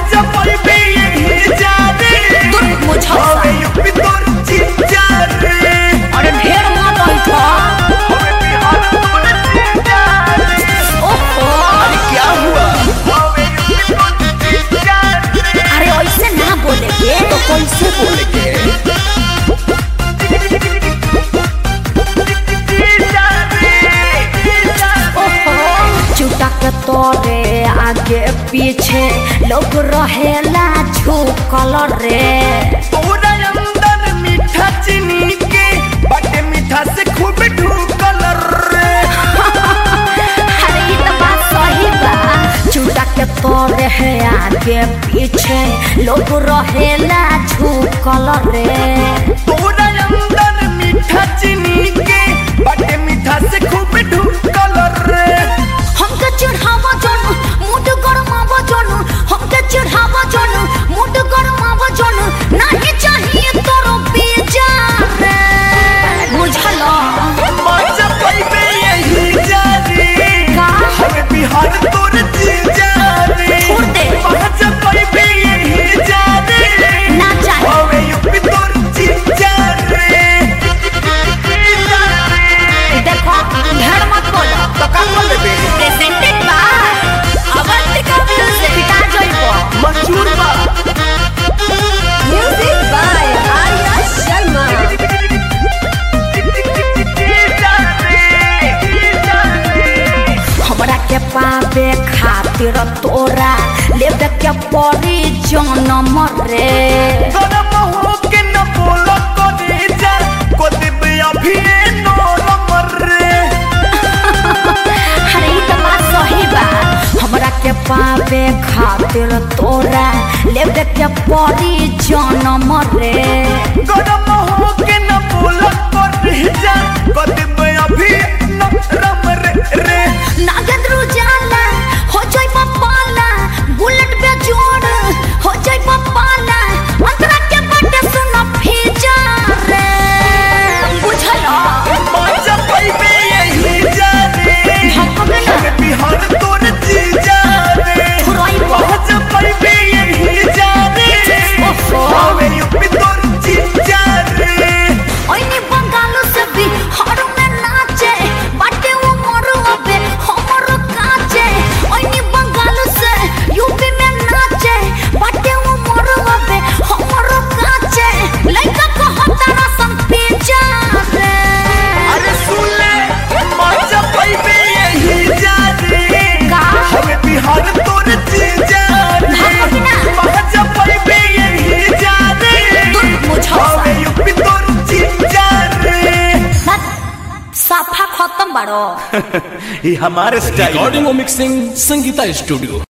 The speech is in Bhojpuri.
महाजा पैबे यही जा रे दूर मुझा हवे यूपी तोर जीजा रे अरे ढेर मत बैठा हवे बिहार तोर जीजा रे ओहो अरे क्या हुआ हवे यूपी तोर जीजा रे अरे ऐसे ना बोले के तो कैसे बोले के जीजा रे जीजा ओहो चुटक तोरे आगे पीछे लोग रहेला झुकल रे तोरा अंदर मीठा चीनी के बटे मीठा से खूब ढूकल रे अरे ये तो बात सही बा चुटक तोरे है आगे पीछे लोग रहेला झुकल रे तोरा अंदर मीठा चीनी के बटे मीठा से खूब ढूकल रे हमके चिढ़ावा जानू मुड गरमावा जानू हमके चिढ़ावा जानू मुड गरमावा जानू नहीं चाहिए तोरो बीजा रे बुझलो मजा पैबे यही जा रे का? हमें बिहार तोर जीजा रे छोड़ दे। मजा पैबे यही जा रे ना चाहिए हमें यूपी तोर जीजा रे जीजा रे देखो ढेर मत बोलो तो का कर लेबे प्रेजेंटेड बाय अवंतिका म्यूजिक पिटा जइबो मंजूर बा म्यूजिक बाय आर्या शर्मा जीजा रे जीजा रे हमरा के पावे खातिर तोरा लेबे के पड़ी जनम रे गरम हो के न बोलो करे जा को दिबे अभी नरम रे अरे ई तो बात सही बा हमरा के पावे खातिर तोरा लेबे के पड़ी जनम रे गरम हो के न बोलो करे जा को दिबे अभी नरम रे रे नागेंद्र उजाला हो जाई पाला बुलेट पे जोड़ हो जाई पाला अंतरा के बटे सुनो फीजा रे बुझलो मजा पैबे यही जा रे भगवे ना हमें बिहार तोर जीजा रे फुराई बा। मजा पैबे यही जा रे ओहो। हमें यूपी तोर जीजा रे ओइनी बंगालो से भी हर में नाचे बाटे वो मरो अबे हमर काचे ओइनी बंगालो से यूपी में नाचे बाटे वो मरो अबे हमर काचे लइका को हतारा सम पिजा रे अरे सुन ले मजा पैबे यही जा रे का? हमें बिहार तोर जीजा रे भागना। मजा पैबे यही जा रे दूर मुझा हमें यूपी तोर जीजा रे साफा खत्म बाड़ो ये हमारे स्टाइल रिकॉर्डिंग और मिक्सिंग संगीता स्टूडियो